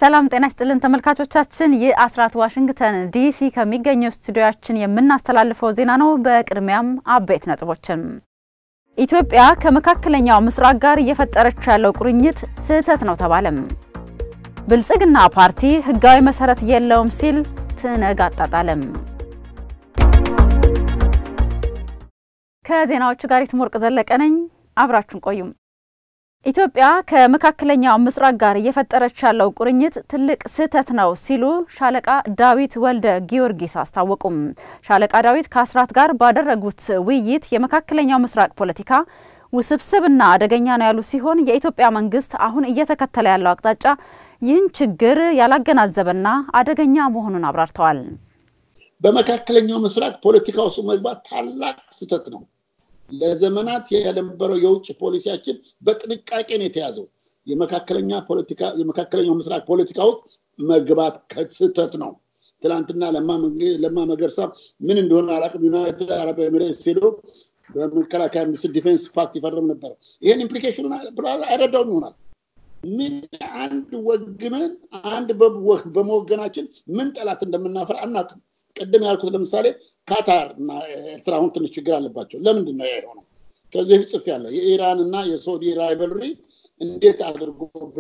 ሰላም ጤና ይስጥልን ተመልካቾቻችን፣ ይህ አስራት ዋሽንግተን ዲሲ ከሚገኘው ስቱዲዮያችን የምናስተላልፈው ዜና ነው። በቅድሚያም አበይት ነጥቦችን ኢትዮጵያ ከመካከለኛው ምስራቅ ጋር እየፈጠረች ያለው ቁርኝት ስህተት ነው ተባለም። ብልጽግና ፓርቲ ሕጋዊ መሰረት የለውም ሲል ትነግ አጣጣለም። ከዜናዎቹ ጋር የትሞርቅ ዘለቀ ነኝ። አብራችሁን ቆዩም። ኢትዮጵያ ከመካከለኛው ምስራቅ ጋር እየፈጠረች ያለው ቁርኝት ትልቅ ስህተት ነው ሲሉ ሻለቃ ዳዊት ወልደ ጊዮርጊስ አስታወቁም። ሻለቃ ዳዊት ከአስራት ጋር ባደረጉት ውይይት የመካከለኛው ምስራቅ ፖለቲካ ውስብስብና አደገኛ ነው ያሉ ሲሆን የኢትዮጵያ መንግስት አሁን እየተከተለ ያለው አቅጣጫ ይህን ችግር ያላገናዘበና አደገኛ መሆኑን አብራርተዋል። በመካከለኛው ምስራቅ ፖለቲካ ውስጥ መግባት ታላቅ ስህተት ነው። ለዘመናት የነበረው የውጭ ፖሊሲያችን በጥንቃቄ ነው የተያዘው። የመካከለኛ ፖለቲካ የመካከለኛው ምስራቅ ፖለቲካ ውስጥ መግባት ስህተት ነው። ትናንትና ለማ መገርሳ ምን እንደሆነ አላውቅም። ዩናይትድ አረብ ኤሚሬትስ ሄዶ በመከላከያ ሚኒስትር ዲፌንስ ፓክት ይፈርም ነበር። ይህን ኢምፕሊኬሽኑን አይረዳውም ይሆናል። ምን አንድ ወግነን አንድ በመወገናችን ምን ጠላት እንደምናፈር አናውቅም። ቅድም ያልኩት ለምሳሌ ካታር እና ኤርትራ አሁን ትንሽ ችግር አለባቸው። ለምንድን ነው የሆነው? ከዚህ በፊት ጽፌያለሁ። የኢራን እና የሳውዲ ራይቨልሪ እንዴት አድርጎ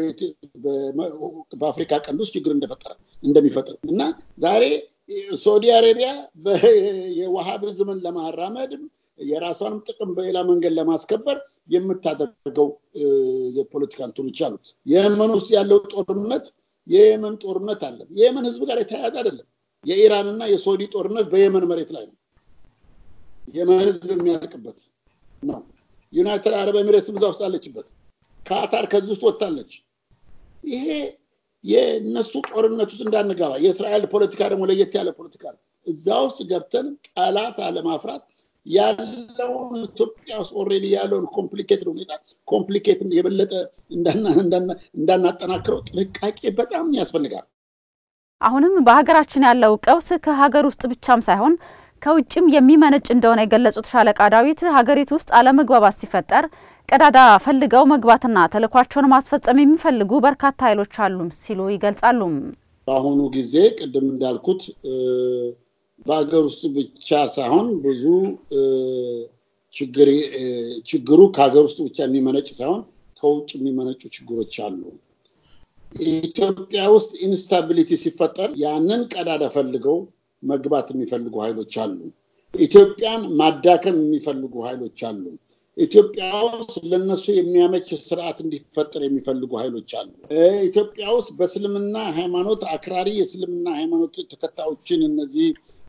በአፍሪካ ቀንድ ውስጥ ችግር እንደፈጠረ እንደሚፈጥር እና ዛሬ ሳውዲ አሬቢያ የዋሃብዝምን ለማራመድ የራሷንም ጥቅም በሌላ መንገድ ለማስከበር የምታደርገው የፖለቲካ እንትኖች አሉ። የየመን ውስጥ ያለው ጦርነት የየመን ጦርነት አለ። የየመን ህዝብ ጋር የተያያዘ አይደለም። የኢራንና የሳውዲ ጦርነት በየመን መሬት ላይ ነው። የመን ህዝብ የሚያልቅበት ነው። ዩናይትድ አረብ ኤሚሬትስ እዛ ውስጥ አለችበት። ካታር ከዚህ ውስጥ ወጥታለች። ይሄ የእነሱ ጦርነት ውስጥ እንዳንገባ፣ የእስራኤል ፖለቲካ ደግሞ ለየት ያለ ፖለቲካ ነው። እዛ ውስጥ ገብተን ጠላት አለማፍራት ያለውን ኢትዮጵያ ውስጥ ኦልሬዲ ያለውን ኮምፕሊኬትድ ሁኔታ ኮምፕሊኬት የበለጠ እንዳናጠናክረው ጥንቃቄ በጣም ያስፈልጋል። አሁንም በሀገራችን ያለው ቀውስ ከሀገር ውስጥ ብቻም ሳይሆን ከውጭም የሚመነጭ እንደሆነ የገለጹት ሻለቃ ዳዊት ሀገሪቱ ውስጥ አለመግባባት ሲፈጠር ቀዳዳ ፈልገው መግባትና ተልዕኳቸውን ማስፈጸም የሚፈልጉ በርካታ ኃይሎች አሉም ሲሉ ይገልጻሉ። በአሁኑ ጊዜ ቅድም እንዳልኩት በሀገር ውስጥ ብቻ ሳይሆን ብዙ ችግሩ ከሀገር ውስጥ ብቻ የሚመነጭ ሳይሆን ከውጭ የሚመነጩ ችግሮች አሉ። ኢትዮጵያ ውስጥ ኢንስታቢሊቲ ሲፈጠር ያንን ቀዳዳ ፈልገው መግባት የሚፈልጉ ኃይሎች አሉ። ኢትዮጵያን ማዳከም የሚፈልጉ ኃይሎች አሉ። ኢትዮጵያ ውስጥ ለነሱ የሚያመች ስርዓት እንዲፈጠር የሚፈልጉ ኃይሎች አሉ። ኢትዮጵያ ውስጥ በእስልምና ሃይማኖት አክራሪ የእስልምና ሃይማኖት ተከታዮችን እነዚህ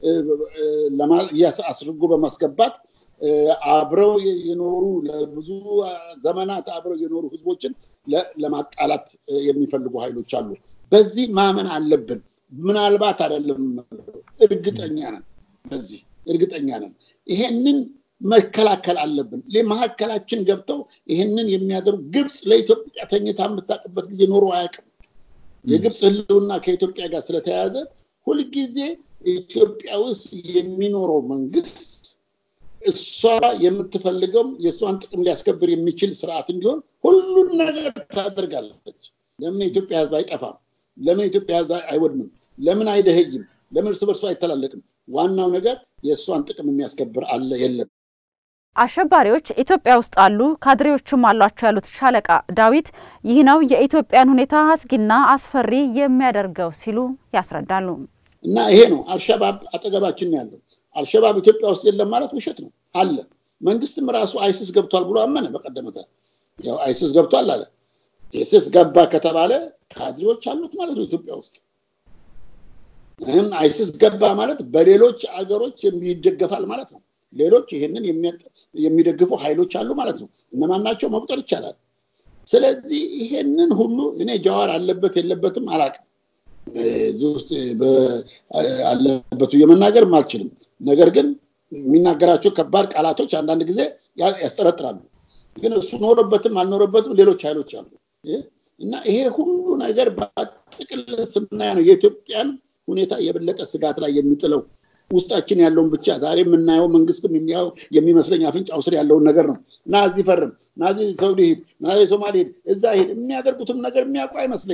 አስርጎ በማስገባት አብረው የኖሩ ለብዙ ዘመናት አብረው የኖሩ ህዝቦችን ለማጣላት የሚፈልጉ ኃይሎች አሉ። በዚህ ማመን አለብን። ምናልባት አይደለም፣ እርግጠኛ ነን። በዚህ እርግጠኛ ነን። ይሄንን መከላከል አለብን። መካከላችን ገብተው ይሄንን የሚያደርጉ ግብፅ ለኢትዮጵያ ተኝታ የምታውቅበት ጊዜ ኖሮ አያውቅም። የግብፅ ህልውና ከኢትዮጵያ ጋር ስለተያያዘ ሁልጊዜ ኢትዮጵያ ውስጥ የሚኖረው መንግስት እሷ የምትፈልገው የእሷን ጥቅም ሊያስከብር የሚችል ስርዓት እንዲሆን ሁሉን ነገር ታደርጋለች። ለምን የኢትዮጵያ ህዝብ አይጠፋም? ለምን የኢትዮጵያ ህዝብ አይወድምም? ለምን አይደህይም? ለምን እርስ በርሱ አይተላለቅም? ዋናው ነገር የእሷን ጥቅም የሚያስከብር አለ የለም። አሸባሪዎች ኢትዮጵያ ውስጥ አሉ፣ ካድሬዎችም አሏቸው ያሉት ሻለቃ ዳዊት ይህ ነው የኢትዮጵያን ሁኔታ አስጊና አስፈሪ የሚያደርገው ሲሉ ያስረዳሉ። እና ይሄ ነው አልሸባብ አጠገባችን ነው ያለው። አልሸባብ ኢትዮጵያ ውስጥ የለም ማለት ውሸት ነው፣ አለ። መንግስትም ራሱ አይሲስ ገብቷል ብሎ አመነ። በቀደመታ ያው አይሲስ ገብቷል አለ። አይሲስ ገባ ከተባለ ካድሬዎች አሉት ማለት ነው ኢትዮጵያ ውስጥ። ይህም አይሲስ ገባ ማለት በሌሎች አገሮች ይደገፋል ማለት ነው። ሌሎች ይህንን የሚደግፉ ኃይሎች አሉ ማለት ነው። እነማን ናቸው መቁጠር ይቻላል። ስለዚህ ይሄንን ሁሉ እኔ ጀዋር አለበት የለበትም አላውቅም። እዚህ ውስጥ አለበት ብዬ መናገርም አልችልም። ነገር ግን የሚናገራቸው ከባድ ቃላቶች አንዳንድ ጊዜ ያስጠረጥራሉ። ግን እሱ ኖረበትም አልኖረበትም ሌሎች ኃይሎች አሉ እና ይሄ ሁሉ ነገር በጥቅል ስናያ ነው የኢትዮጵያን ሁኔታ የበለጠ ስጋት ላይ የሚጥለው ውስጣችን ያለውን ብቻ ዛሬ የምናየው መንግስትም የሚያው የሚመስለኝ አፍንጫው ስር ያለውን ነገር ነው እና እዚህ ፈርም፣ ናዚ ሰውዲ ሂድ፣ ናዚ ሶማሌ ሂድ፣ እዛ ሂድ የሚያደርጉትም ነገር የሚያውቁ አይመስለኝም።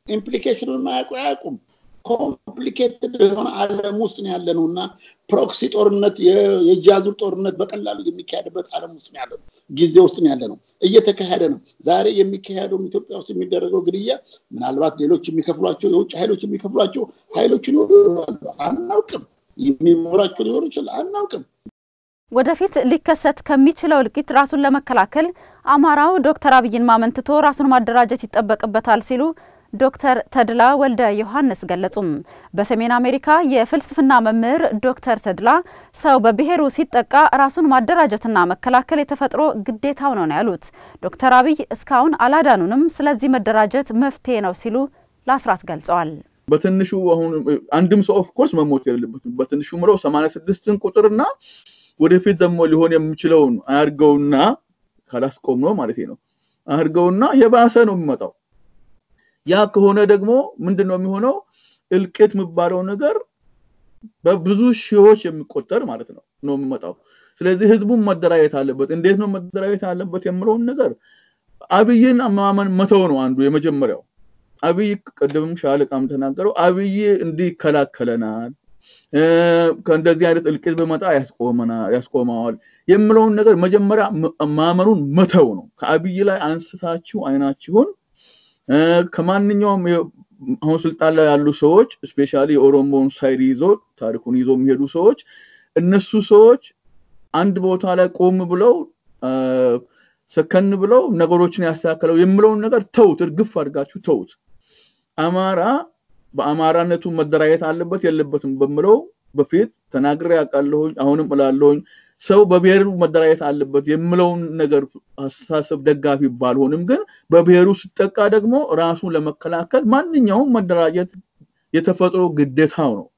ኢምፕሊኬሽኑን ማያውቁ አያውቁም። ኮምፕሊኬትድ የሆነ ዓለም ውስጥ ነው ያለ ነው እና ፕሮክሲ ጦርነት የእጅ አዙር ጦርነት በቀላሉ የሚካሄድበት ዓለም ውስጥ ነው ያለ ነው፣ ጊዜ ውስጥ ነው ያለ ነው፣ እየተካሄደ ነው። ዛሬ የሚካሄደው ኢትዮጵያ ውስጥ የሚደረገው ግድያ ምናልባት ሌሎች የሚከፍሏቸው የውጭ ኃይሎች የሚከፍሏቸው ኃይሎች ሊኖሩ አናውቅም። የሚኖራቸው ሊኖሩ ይችላል አናውቅም። ወደፊት ሊከሰት ከሚችለው እልቂት ራሱን ለመከላከል አማራው ዶክተር አብይን ማመን ትቶ ራሱን ማደራጀት ይጠበቅበታል ሲሉ ዶክተር ተድላ ወልደ ዮሐንስ ገለጹም። በሰሜን አሜሪካ የፍልስፍና መምህር ዶክተር ተድላ ሰው በብሔሩ ሲጠቃ ራሱን ማደራጀትና መከላከል የተፈጥሮ ግዴታው ነው ነው ያሉት። ዶክተር አብይ እስካሁን አላዳኑንም፣ ስለዚህ መደራጀት መፍትሄ ነው ሲሉ ለአስራት ገልጸዋል። በትንሹ አሁን አንድም ሰው ኦፍኮርስ መሞት የሌለበትም በትንሹ ምለው ሰማንያ ስድስትን ቁጥርና ወደፊት ደግሞ ሊሆን የሚችለውን አያርገውና ካላስቆም ነው ማለት ነው አያርገውና የባሰ ነው የሚመጣው። ያ ከሆነ ደግሞ ምንድን ነው የሚሆነው? እልቂት የሚባለው ነገር በብዙ ሺዎች የሚቆጠር ማለት ነው ነው የሚመጣው። ስለዚህ ህዝቡን መደራጀት አለበት። እንዴት ነው መደራጀት አለበት የምለውን ነገር አብይን ማመን መተው ነው አንዱ የመጀመሪያው። አብይ ቅድምም ሻለቃም ተናገረው፣ አብይ እንዲህ ይከላከለናል ከእንደዚህ አይነት እልቂት በመጣ ያስቆመዋል የምለውን ነገር መጀመሪያ ማመኑን መተው ነው። ከአብይ ላይ አንስታችሁ አይናችሁን ከማንኛውም አሁን ስልጣን ላይ ያሉ ሰዎች እስፔሻሊ የኦሮሞን ሳይድ ይዞ ታሪኩን ይዞ የሚሄዱ ሰዎች እነሱ ሰዎች አንድ ቦታ ላይ ቆም ብለው ሰከን ብለው ነገሮችን ያስተካከለው የምለውን ነገር ተውት፣ እርግፍ አድርጋችሁ ተውት። አማራ በአማራነቱ መደራጀት አለበት የለበትም በምለው በፊት ተናግሬ ያውቃለሁኝ፣ አሁንም እላለሁኝ። ሰው በብሔሩ መደራጀት አለበት የምለውን ነገር አስተሳሰብ ደጋፊ ባልሆንም ግን በብሔሩ ሲጠቃ ደግሞ ራሱን ለመከላከል ማንኛውም መደራጀት የተፈጥሮ ግዴታው ነው።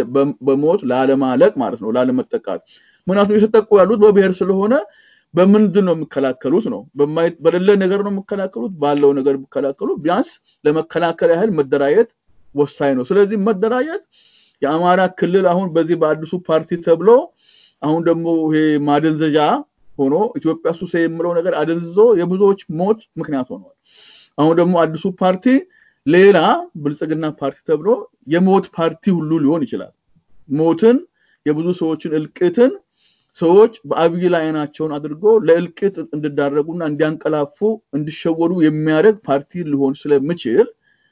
በሞት ላለማለቅ ማለት ነው፣ ላለመጠቃት። ምክንያቱም የተጠቁ ያሉት በብሔር ስለሆነ በምንድን ነው የሚከላከሉት ነው? በሌለ ነገር ነው የሚከላከሉት? ባለው ነገር የሚከላከሉት ቢያንስ ለመከላከል ያህል መደራጀት ወሳኝ ነው። ስለዚህ መደራጀት የአማራ ክልል አሁን በዚህ በአዲሱ ፓርቲ ተብሎ አሁን ደግሞ ይሄ ማደንዘዣ ሆኖ ኢትዮጵያ ሱሴ የምለው ነገር አደንዝዞ የብዙዎች ሞት ምክንያት ሆኗል። አሁን ደግሞ አዲሱ ፓርቲ ሌላ ብልጽግና ፓርቲ ተብሎ የሞት ፓርቲ ሁሉ ሊሆን ይችላል። ሞትን፣ የብዙ ሰዎችን እልቂትን ሰዎች በአብይ ላይ አይናቸውን አድርጎ ለእልቂት እንዲዳረጉና እንዲያንቀላፉ እንዲሸወዱ የሚያደርግ ፓርቲ ሊሆን ስለምችል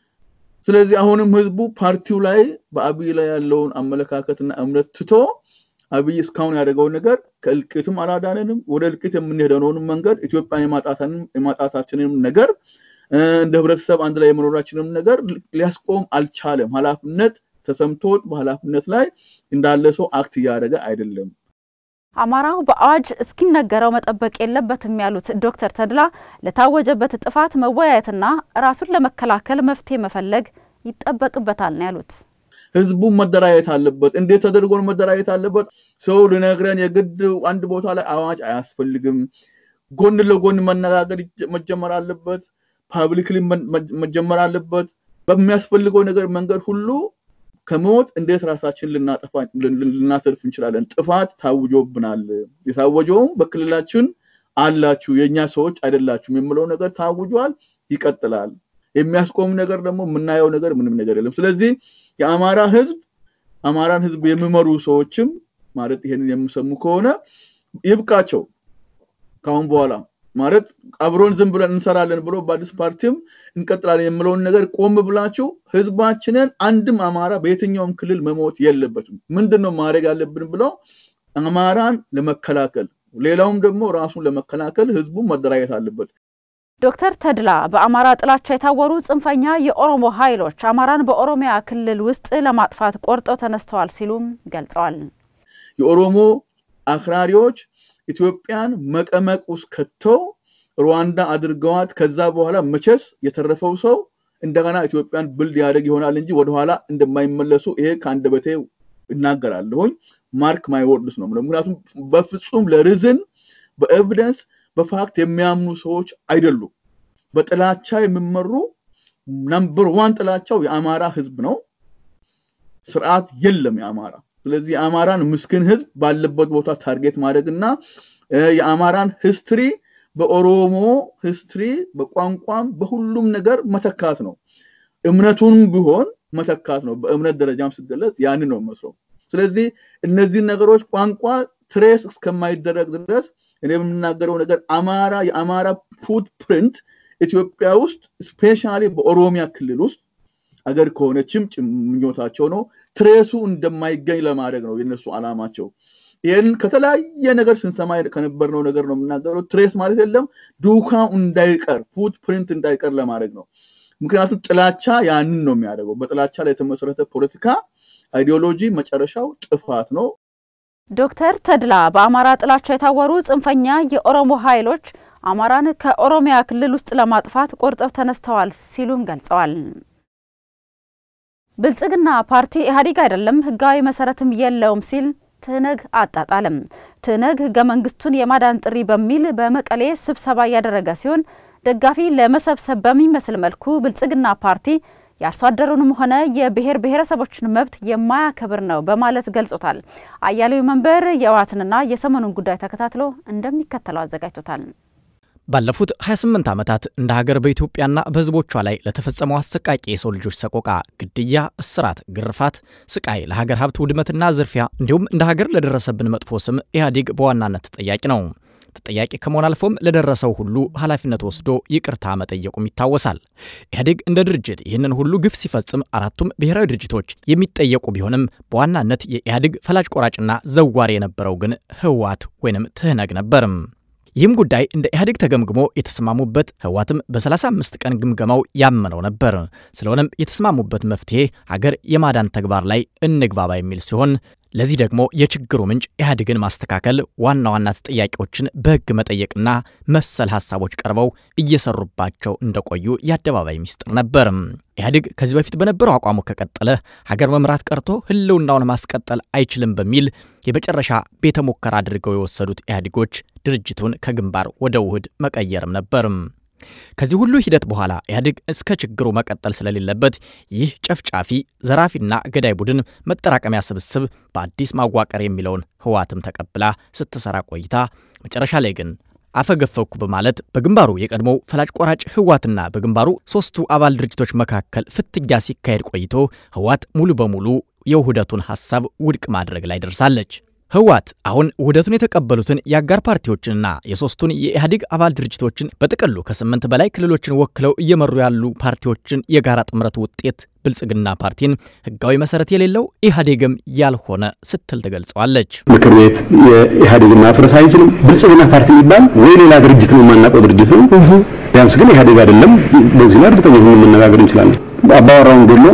ስለዚህ አሁንም ህዝቡ ፓርቲው ላይ በአብይ ላይ ያለውን አመለካከትና እምነት ትቶ አብይ እስካሁን ያደረገውን ነገር ከእልቂትም አላዳነንም። ወደ እልቂት የምንሄደውን መንገድ ኢትዮጵያን የማጣታችንም ነገር እንደ ህብረተሰብ አንድ ላይ የመኖራችንም ነገር ሊያስቆም አልቻለም። ኃላፊነት ተሰምቶት በኃላፊነት ላይ እንዳለ ሰው አክት እያደረገ አይደለም። አማራው በአዋጅ እስኪነገረው መጠበቅ የለበትም ያሉት ዶክተር ተድላ ለታወጀበት ጥፋት መወያየትና ራሱን ለመከላከል መፍትሄ መፈለግ ይጠበቅበታል ነው ያሉት። ህዝቡ መደራየት አለበት። እንዴት ተደርጎ መደራየት አለበት? ሰው ልነግረን የግድ አንድ ቦታ ላይ አዋጅ አያስፈልግም። ጎን ለጎን መነጋገር መጀመር አለበት። ፓብሊክሊ መጀመር አለበት። በሚያስፈልገው ነገር መንገድ ሁሉ ከሞት እንዴት ራሳችን ልናተርፍ እንችላለን? ጥፋት ታውጆብናል። የታወጀውም በክልላችን አላችሁ፣ የእኛ ሰዎች አይደላችሁም የምለው ነገር ታውጇል፣ ይቀጥላል። የሚያስቆም ነገር ደግሞ የምናየው ነገር ምንም ነገር የለም። ስለዚህ የአማራ ህዝብ አማራን ህዝብ የሚመሩ ሰዎችም ማለት ይሄንን የሚሰሙ ከሆነ ይብቃቸው። ካሁን በኋላ ማለት አብሮን ዝም ብለን እንሰራለን ብሎ በአዲስ ፓርቲም እንቀጥላለን የምለውን ነገር ቆም ብላችሁ ህዝባችንን አንድም አማራ በየትኛውም ክልል መሞት የለበትም። ምንድን ነው ማድረግ ያለብን ብለው አማራን ለመከላከል ሌላውም ደግሞ ራሱን ለመከላከል ህዝቡ መደራጀት አለበት። ዶክተር ተድላ በአማራ ጥላቻ የታወሩ ጽንፈኛ የኦሮሞ ኃይሎች አማራን በኦሮሚያ ክልል ውስጥ ለማጥፋት ቆርጠው ተነስተዋል ሲሉም ገልጸዋል። የኦሮሞ አክራሪዎች ኢትዮጵያን መቀመቅ ውስጥ ከተው ሩዋንዳ አድርገዋት ከዛ በኋላ መቼስ የተረፈው ሰው እንደገና ኢትዮጵያን ብልድ ያደርግ ይሆናል እንጂ ወደኋላ እንደማይመለሱ ይሄ ከአንደበቴ እናገራለሁኝ። ማርክ ማይ ወርድስ ነው። ምክንያቱም በፍጹም ለርዝን በኤቪደንስ በፋክት የሚያምኑ ሰዎች አይደሉም። በጥላቻ የሚመሩ ነምበር ዋን ጥላቻው የአማራ ህዝብ ነው። ስርዓት የለም የአማራ ስለዚህ የአማራን ምስኪን ህዝብ ባለበት ቦታ ታርጌት ማድረግ እና የአማራን ሂስትሪ በኦሮሞ ሂስትሪ በቋንቋም በሁሉም ነገር መተካት ነው። እምነቱን ቢሆን መተካት ነው። በእምነት ደረጃም ሲገለጽ ያንን ነው መስለው። ስለዚህ እነዚህን ነገሮች ቋንቋ ትሬስ እስከማይደረግ ድረስ እኔ የምናገረው ነገር አማራ የአማራ ፉት ፕሪንት ኢትዮጵያ ውስጥ ስፔሻሊ በኦሮሚያ ክልል ውስጥ አገር ከሆነችም ምኞታቸው ነው ትሬሱ እንደማይገኝ ለማድረግ ነው የነሱ አላማቸው። ይህን ከተለያየ ነገር ስንሰማ ከነበርነው ነገር ነው የምናገረው። ትሬስ ማለት የለም ዱካው እንዳይቀር ፉት ፕሪንት እንዳይቀር ለማድረግ ነው። ምክንያቱም ጥላቻ ያንን ነው የሚያደርገው። በጥላቻ ላይ የተመሰረተ ፖለቲካ አይዲዮሎጂ መጨረሻው ጥፋት ነው። ዶክተር ተድላ በአማራ ጥላቻ የታወሩ ጽንፈኛ የኦሮሞ ኃይሎች አማራን ከኦሮሚያ ክልል ውስጥ ለማጥፋት ቆርጠው ተነስተዋል ሲሉም ገልጸዋል። ብልጽግና ፓርቲ ኢህአዴግ አይደለም፣ ህጋዊ መሰረትም የለውም ሲል ትህነግ አጣጣልም። ትህነግ ህገ መንግስቱን የማዳን ጥሪ በሚል በመቀሌ ስብሰባ እያደረገ ሲሆን ደጋፊ ለመሰብሰብ በሚመስል መልኩ ብልጽግና ፓርቲ የአርሶ አደሩንም ሆነ የብሔር ብሔረሰቦችን መብት የማያከብር ነው በማለት ገልጾታል። አያሌው መንበር የህወሓትንና የሰሞኑን ጉዳይ ተከታትሎ እንደሚከተለው አዘጋጅቶታል። ባለፉት 28 ዓመታት እንደ ሀገር በኢትዮጵያና በህዝቦቿ ላይ ለተፈጸመው አሰቃቂ የሰው ልጆች ሰቆቃ፣ ግድያ፣ እስራት፣ ግርፋት፣ ስቃይ፣ ለሀገር ሀብት ውድመትና ዝርፊያ እንዲሁም እንደ ሀገር ለደረሰብን መጥፎ ስም ኢህአዴግ በዋናነት ተጠያቂ ነው። ተጠያቂ ከመሆን አልፎም ለደረሰው ሁሉ ኃላፊነት ወስዶ ይቅርታ መጠየቁም ይታወሳል። ኢህአዴግ እንደ ድርጅት ይህንን ሁሉ ግፍ ሲፈጽም አራቱም ብሔራዊ ድርጅቶች የሚጠየቁ ቢሆንም በዋናነት የኢህአዴግ ፈላጭ ቆራጭና ዘዋሪ የነበረው ግን ህወሓት ወይንም ትህነግ ነበርም። ይህም ጉዳይ እንደ ኢህአዴግ ተገምግሞ የተስማሙበት ህወሓትም በ35 ቀን ግምገማው ያመነው ነበር። ስለሆነም የተስማሙበት መፍትሄ ሀገር የማዳን ተግባር ላይ እንግባባ የሚል ሲሆን ለዚህ ደግሞ የችግሩ ምንጭ ኢህአዴግን ማስተካከል፣ ዋና ዋና ተጠያቂዎችን በህግ መጠየቅና መሰል ሀሳቦች ቀርበው እየሰሩባቸው እንደቆዩ የአደባባይ ሚስጥር ነበር። ኢህአዴግ ከዚህ በፊት በነበረው አቋሙ ከቀጠለ ሀገር መምራት ቀርቶ ህልውናውን ማስቀጠል አይችልም በሚል የመጨረሻ ቤተ ሙከራ አድርገው የወሰዱት ኢህአዴጎች ድርጅቱን ከግንባር ወደ ውህድ መቀየርም ነበርም። ከዚህ ሁሉ ሂደት በኋላ ኢህአዴግ እስከ ችግሩ መቀጠል ስለሌለበት ይህ ጨፍጫፊ ዘራፊና ገዳይ ቡድን መጠራቀሚያ ስብስብ በአዲስ ማዋቀር የሚለውን ህወሓትም ተቀብላ ስትሰራ ቆይታ መጨረሻ ላይ ግን አፈገፈኩ በማለት በግንባሩ የቀድሞው ፈላጭ ቆራጭ ህወሓትና በግንባሩ ሶስቱ አባል ድርጅቶች መካከል ፍትጊያ ሲካሄድ ቆይቶ ህወሓት ሙሉ በሙሉ የውህደቱን ሐሳብ ውድቅ ማድረግ ላይ ደርሳለች። ህወሓት አሁን ውህደቱን የተቀበሉትን የአጋር ፓርቲዎችንና የሶስቱን የኢህአዴግ አባል ድርጅቶችን በጥቅሉ ከስምንት በላይ ክልሎችን ወክለው እየመሩ ያሉ ፓርቲዎችን የጋራ ጥምረት ውጤት ብልጽግና ፓርቲን ህጋዊ መሰረት የሌለው ኢህአዴግም ያልሆነ ስትል ትገልጸዋለች። ምክር ቤት የኢህአዴግን ማፍረስ አይችልም። ብልጽግና ፓርቲ የሚባል ወይ ሌላ ድርጅት ነው፣ የማናውቀው ድርጅት ነው። ቢያንስ ግን ኢህአዴግ አይደለም። በዚህ ላይ እርግጠኛ ሆነን መነጋገር እንችላለን። አባወራውን ገሎ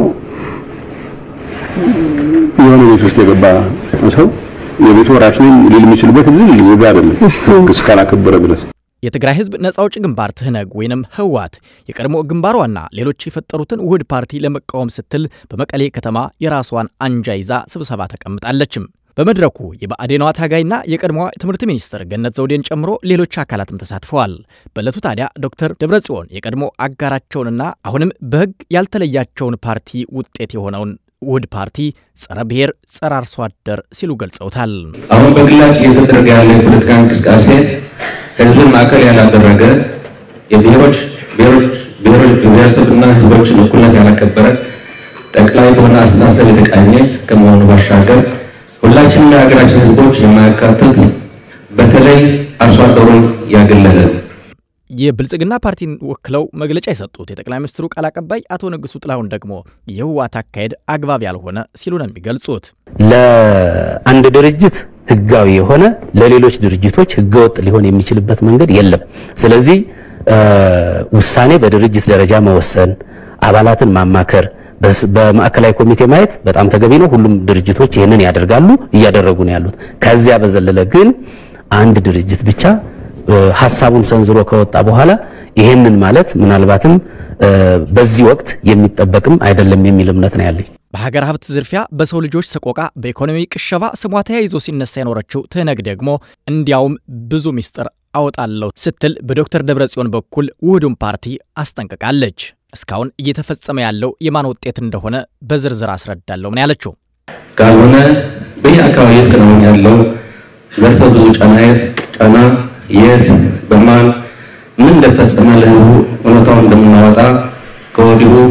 የሆነ ቤት ውስጥ የገባ ሰው የቤቱ ወራሽ ነኝ ሊል የሚችልበት እድል ዝግ አይደለም እስካላከበረ ድረስ። የትግራይ ህዝብ ነጻ አውጪ ግንባር ትህነግ ወይንም ህወሓት የቀድሞ ግንባሯና ሌሎች የፈጠሩትን ውህድ ፓርቲ ለመቃወም ስትል በመቀሌ ከተማ የራሷን አንጃ ይዛ ስብሰባ ተቀምጣለችም። በመድረኩ የብአዴኗ ታጋይና የቀድሞዋ ትምህርት ሚኒስትር ገነት ዘውዴን ጨምሮ ሌሎች አካላትም ተሳትፈዋል። በዕለቱ ታዲያ ዶክተር ደብረጽዮን የቀድሞ አጋራቸውንና አሁንም በህግ ያልተለያቸውን ፓርቲ ውጤት የሆነውን ውህድ ፓርቲ ጸረ ብሔር፣ ጸረ አርሶ አደር ሲሉ ገልጸውታል። አሁን በግላጭ እየተደረገ ያለ የፖለቲካ እንቅስቃሴ ህዝብን ማዕከል ያላደረገ የብሔሮች ብሔረሰብና ህዝቦችን እኩልነት ያላከበረ ጠቅላይ በሆነ አስተሳሰብ የተቃኘ ከመሆኑ ባሻገር ሁላችንም የሀገራችን ህዝቦች የማያካትት በተለይ አርሶ አደሩን ያገለለ የብልጽግና ፓርቲን ወክለው መግለጫ የሰጡት የጠቅላይ ሚኒስትሩ ቃል አቀባይ አቶ ንጉሱ ጥላሁን ደግሞ የህወሓት አካሄድ አግባብ ያልሆነ ሲሉ ነው የሚገልጹት። ለአንድ ድርጅት ህጋዊ የሆነ ለሌሎች ድርጅቶች ህገወጥ ሊሆን የሚችልበት መንገድ የለም። ስለዚህ ውሳኔ በድርጅት ደረጃ መወሰን፣ አባላትን ማማከር፣ በማዕከላዊ ኮሚቴ ማየት በጣም ተገቢ ነው። ሁሉም ድርጅቶች ይህንን ያደርጋሉ፣ እያደረጉ ነው ያሉት። ከዚያ በዘለለ ግን አንድ ድርጅት ብቻ ሀሳቡን ሰንዝሮ ከወጣ በኋላ ይሄንን ማለት ምናልባትም በዚህ ወቅት የሚጠበቅም አይደለም የሚል እምነት ነው ያለኝ። በሀገር ሀብት ዝርፊያ፣ በሰው ልጆች ሰቆቃ፣ በኢኮኖሚ ቅሸባ ስሟ ተያይዞ ሲነሳ የኖረችው ትህነግ ደግሞ እንዲያውም ብዙ ሚስጥር አወጣለሁ ስትል በዶክተር ደብረጽዮን በኩል ውህዱን ፓርቲ አስጠንቅቃለች። እስካሁን እየተፈጸመ ያለው የማን ውጤት እንደሆነ በዝርዝር አስረዳለሁ ምን ያለችው ካልሆነ በየአካባቢ የተከናወነ ያለው ዘርፈ ብዙ ጫና ጫና የት በማን ምን እንደተፈጸመ ለህዝቡ እውነታውን እንደምናወጣ ከወዲሁ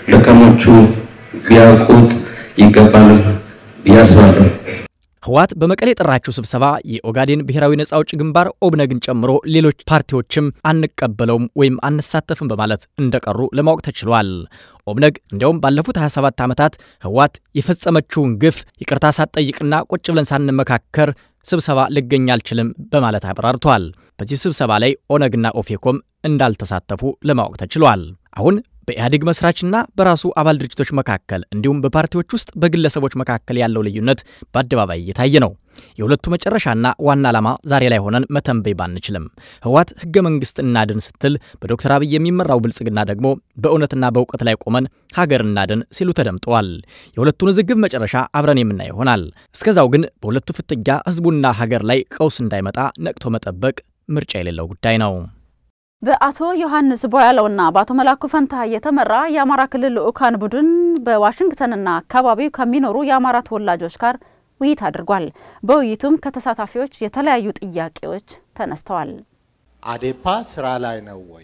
ደካሞቹ ቢያውቁት ይገባል ብዬ አስባለሁ። ህወሓት በመቀሌ የጠራችው ስብሰባ የኦጋዴን ብሔራዊ ነጻ አውጪ ግንባር ኦብነግን ጨምሮ ሌሎች ፓርቲዎችም አንቀበለውም ወይም አንሳተፍም በማለት እንደቀሩ ለማወቅ ተችሏል። ኦብነግ እንዲያውም ባለፉት 27 ዓመታት ህወሓት የፈጸመችውን ግፍ ይቅርታ ሳትጠይቅና ቁጭ ብለን ሳንመካከር ስብሰባ ልገኝ አልችልም በማለት አብራርቷል። በዚህ ስብሰባ ላይ ኦነግና ኦፌኮም እንዳልተሳተፉ ለማወቅ ተችሏል። አሁን በኢህአዴግ መስራችና በራሱ አባል ድርጅቶች መካከል እንዲሁም በፓርቲዎች ውስጥ በግለሰቦች መካከል ያለው ልዩነት በአደባባይ እየታየ ነው። የሁለቱ መጨረሻና ዋና ዓላማ ዛሬ ላይ ሆነን መተንበይ ባንችልም ህወሓት ህገ መንግስት እናድን ስትል፣ በዶክተር አብይ የሚመራው ብልጽግና ደግሞ በእውነትና በእውቀት ላይ ቆመን ሀገር እናድን ሲሉ ተደምጠዋል። የሁለቱን ውዝግብ መጨረሻ አብረን የምናየው ይሆናል። እስከዛው ግን በሁለቱ ፍትጊያ ህዝቡና ሀገር ላይ ቀውስ እንዳይመጣ ነቅቶ መጠበቅ ምርጫ የሌለው ጉዳይ ነው። በአቶ ዮሐንስ ቦያለውና በአቶ መላኩ ፈንታ የተመራ የአማራ ክልል ልዑካን ቡድን በዋሽንግተንና አካባቢው ከሚኖሩ የአማራ ተወላጆች ጋር ውይይት አድርጓል። በውይይቱም ከተሳታፊዎች የተለያዩ ጥያቄዎች ተነስተዋል። አዴፓ ስራ ላይ ነው ወይ?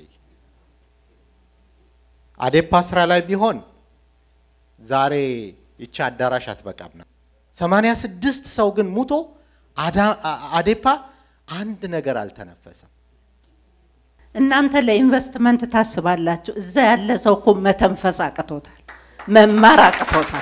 አዴፓ ስራ ላይ ቢሆን ዛሬ ይቺ አዳራሽ አትበቃም ነው። ሰማንያ ስድስት ሰው ግን ሙቶ አዴፓ አንድ ነገር አልተነፈሰም። እናንተ ለኢንቨስትመንት ታስባላችሁ። እዛ ያለ ሰው እኮ መተንፈስ አቅቶታል፣ መማር አቅቶታል።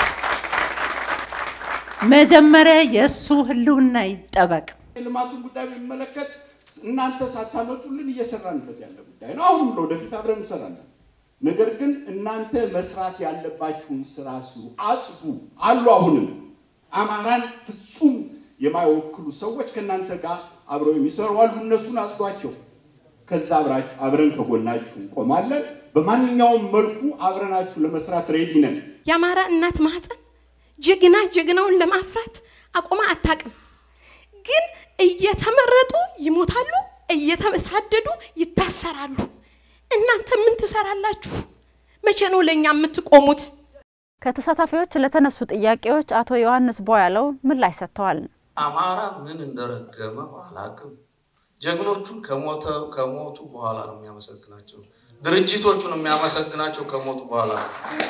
መጀመሪያ የእሱ ህልውና ይጠበቅ። የልማቱን ጉዳይ በሚመለከት እናንተ ሳታመጡልን እየሰራንበት ያለ ጉዳይ ነው። አሁንም ለወደፊት አብረን እንሰራለን። ነገር ግን እናንተ መስራት ያለባችሁን ስራ ስሩ፣ አጽፉ አሉ። አሁንም አማራን ፍጹም የማይወክሉ ሰዎች ከእናንተ ጋር አብረው የሚሰሩ አሉ። እነሱን አጽዷቸው። ከዛ አብረን ከጎናችሁ እንቆማለን። በማንኛውም መልኩ አብረናችሁ ለመስራት ሬዲ ነን። የአማራ እናት ማህፀን ጀግና ጀግናውን ለማፍራት አቁማ አታቅም። ግን እየተመረጡ ይሞታሉ፣ እየተሳደዱ ይታሰራሉ። እናንተ ምን ትሰራላችሁ? መቼ ነው ለእኛ የምትቆሙት? ከተሳታፊዎች ለተነሱ ጥያቄዎች አቶ ዮሐንስ ቦያለው ምላሽ ሰጥተዋል። አማራ ምን እንደረገመው አላቅም። ጀግኖቹን ከሞተ ከሞቱ በኋላ ነው የሚያመሰግናቸው። ድርጅቶቹን የሚያመሰግናቸው ከሞቱ በኋላ ነው።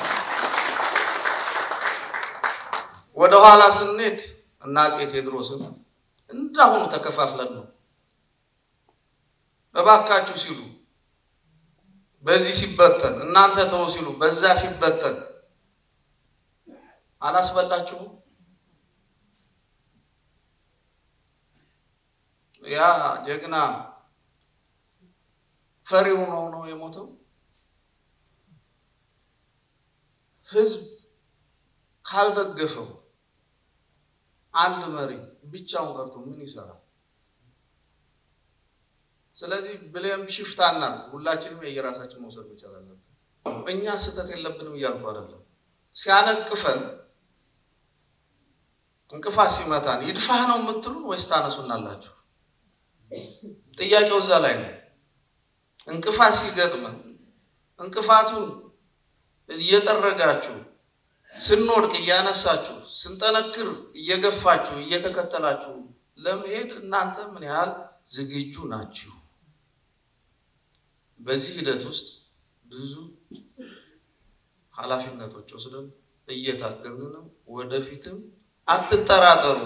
ወደ ኋላ ስንሄድ እና አፄ ቴዎድሮስን እንዳሁኑ ተከፋፍለን ነው እባካችሁ ሲሉ በዚህ ሲበተን እናንተ ተው ሲሉ በዛ ሲበተን አላስበላችሁም? ያ ጀግና ፈሪ ሆኖ ነው የሞተው። ህዝብ ካልደገፈው አንድ መሪ ብቻውን ቀርቶ ምን ይሰራል? ስለዚህ ብሌም ሽፍት አናርግ። ሁላችንም የየራሳችን መውሰድ መቻል አለብን። እኛ ስህተት የለብንም እያልኩ አይደለም። ሲያነቅፈን እንቅፋት ሲመታን ይድፋህ ነው የምትሉን ወይስ ታነሱናላችሁ? ጥያቄው እዛ ላይ ነው። እንቅፋት ሲገጥመን እንቅፋቱን እየጠረጋችሁ ስንወድቅ እያነሳችሁ ስንጠነክር እየገፋችሁ እየተከተላችሁ ለመሄድ እናንተ ምን ያህል ዝግጁ ናችሁ? በዚህ ሂደት ውስጥ ብዙ ኃላፊነቶች ወስደን እየታገልን ነው። ወደፊትም አትጠራጠሩ።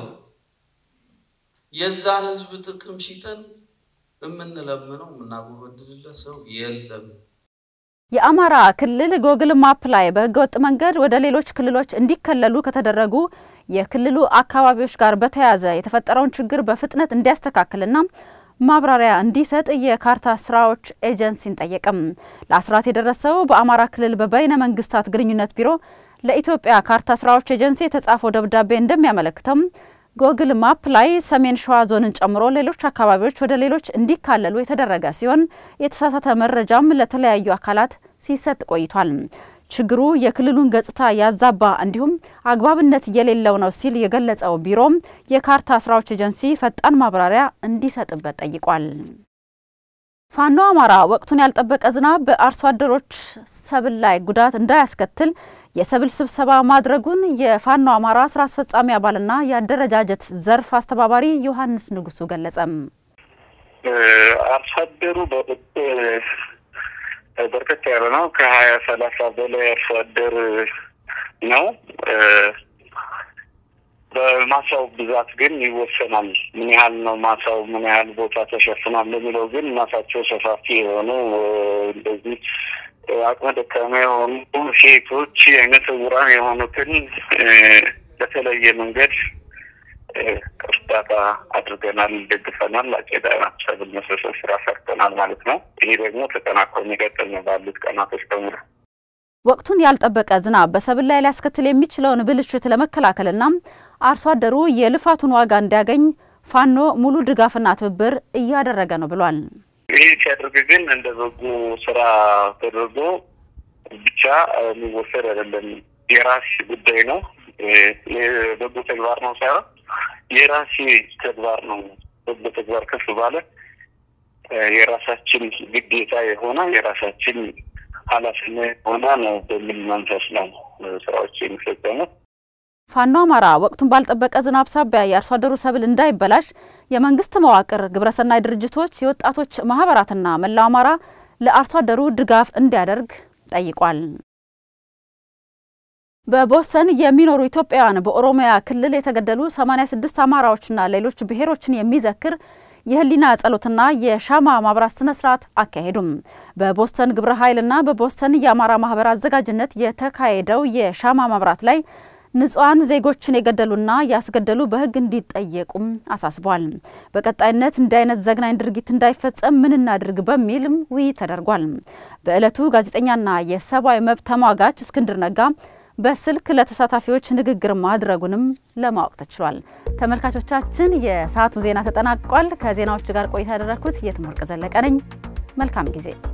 የዛን ህዝብ ጥቅም ሽጠን የምንለምነው የምናጎበድልለት ሰው የለም። የአማራ ክልል ጎግል ማፕ ላይ በህገወጥ መንገድ ወደ ሌሎች ክልሎች እንዲከለሉ ከተደረጉ የክልሉ አካባቢዎች ጋር በተያያዘ የተፈጠረውን ችግር በፍጥነት እንዲያስተካክልና ማብራሪያ እንዲሰጥ የካርታ ስራዎች ኤጀንሲን ጠየቅም። ለአስራት የደረሰው በአማራ ክልል በበይነ መንግስታት ግንኙነት ቢሮ ለኢትዮጵያ ካርታ ስራዎች ኤጀንሲ የተጻፈው ደብዳቤ እንደሚያመለክተው ጎግል ማፕ ላይ ሰሜን ሸዋ ዞንን ጨምሮ ሌሎች አካባቢዎች ወደ ሌሎች እንዲካለሉ የተደረገ ሲሆን የተሳሳተ መረጃም ለተለያዩ አካላት ሲሰጥ ቆይቷል። ችግሩ የክልሉን ገጽታ ያዛባ እንዲሁም አግባብነት የሌለው ነው ሲል የገለጸው ቢሮም የካርታ ስራዎች ኤጀንሲ ፈጣን ማብራሪያ እንዲሰጥበት ጠይቋል። ፋኖ አማራ ወቅቱን ያልጠበቀ ዝናብ በአርሶ አደሮች ሰብል ላይ ጉዳት እንዳያስከትል የሰብል ስብሰባ ማድረጉን የፋኖ አማራ ስራ አስፈጻሚ አባልና የአደረጃጀት ዘርፍ አስተባባሪ ዮሐንስ ንጉሱ ገለጸም። አርሶ አደሩ በወቅቱ በርከት ያለ ነው። ከሀያ ሰላሳ በላይ አርሶ አደር ነው። በማሳው ብዛት ግን ይወሰናል። ምን ያህል ነው ማሳው፣ ምን ያህል ቦታ ተሸፍኗል የሚለው ግን ማሳቸው ሰፋፊ የሆኑ እንደዚህ አቅመ ደካማ የሆኑ ሴቶች፣ አይነ ስውራን የሆኑትን በተለየ መንገድ እርዳታ አድርገናል፣ ደግፈናል። አጨዳ ሰብል መሰብሰብ ስራ ሰርተናል ማለት ነው። ይሄ ደግሞ ተጠናክሮ የሚቀጥል ነው ባሉት ቀናቶች በሙሉ። ወቅቱን ያልጠበቀ ዝናብ በሰብል ላይ ሊያስከትል የሚችለውን ብልሽት ለመከላከልና አርሶ አደሩ የልፋቱን ዋጋ እንዲያገኝ ፋኖ ሙሉ ድጋፍና ትብብር እያደረገ ነው ብሏል። ይህ ሲያደርግ ግን እንደ በጎ ስራ ተደርጎ ብቻ የሚወሰድ አይደለም። የራሴ ጉዳይ ነው፣ የበጎ ተግባር ነው ሳይሆን የራሴ ተግባር ነው። በጎ ተግባር ከፍ ባለ የራሳችን ግዴታ የሆነ የራሳችን ኃላፊነት ሆነ ነው በሚል መንፈስ ነው ስራዎች የሚፈጸሙት። ፋኖ አማራ ወቅቱን ባልጠበቀ ዝናብ ሳቢያ የአርሶ አደሩ ሰብል እንዳይበላሽ የመንግስት መዋቅር፣ ግብረሰናይ ድርጅቶች፣ የወጣቶች ማህበራትና መላው አማራ ለአርሶ አደሩ ድጋፍ እንዲያደርግ ጠይቋል። በቦስተን የሚኖሩ ኢትዮጵያውያን በኦሮሚያ ክልል የተገደሉ 86 አማራዎችና ሌሎች ብሔሮችን የሚዘክር የህሊና ጸሎትና የሻማ ማብራት ስነ ስርዓት አካሄዱም። በቦስተን ግብረ ኃይልና በቦስተን የአማራ ማህበር አዘጋጅነት የተካሄደው የሻማ ማብራት ላይ ንጹሐን ዜጎችን የገደሉና ያስገደሉ በህግ እንዲጠየቁም አሳስቧል። በቀጣይነት እንዲህ አይነት ዘግናኝ ድርጊት እንዳይፈጸም ምን እናድርግ በሚልም ውይይት ተደርጓል። በዕለቱ ጋዜጠኛና የሰብአዊ መብት ተሟጋች እስክንድር ነጋ በስልክ ለተሳታፊዎች ንግግር ማድረጉንም ለማወቅ ተችሏል። ተመልካቾቻችን የሰዓቱ ዜና ተጠናቋል። ከዜናዎቹ ጋር ቆይታ ያደረግኩት የትምህርት ዘለቀ ነኝ። መልካም ጊዜ